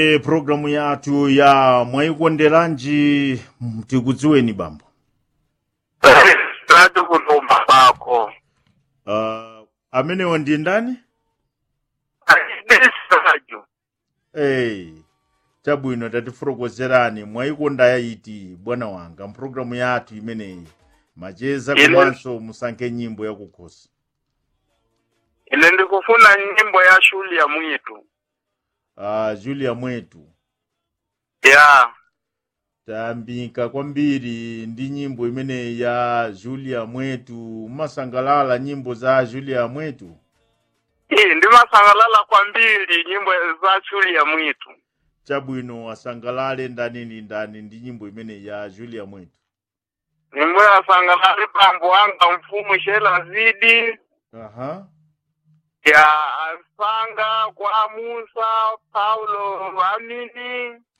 e programu yathu ya mwayikonderanji tikudziweni bambo tati kulumba kwakho uh, amenewo ndi ndani achidisajo hey, chabwino tatifotokozerani mwayikonda yayiti bwana wanga mpulogalamu yathu imeneyi macheza Ine- komanso musankhe nyimbo yakukhosi ine ndikufuna nyimbo ya shuli ya mwitu uh, julia mwetu ya tayambika kwambiri ndi nyimbo imeneyi ya julia mwetu mumasangalala nyimbo za julia mwetu iyi ndimasangalala kwambiri nyimbo za shuli ya mwitu chabwino asangalale ndani ndi ndani ndi nyimbo imeneyi ya julia mwetu nyimbo yasangalali pambo wanga mfumu shela zidi aha ya asanga kwa musa paulo amini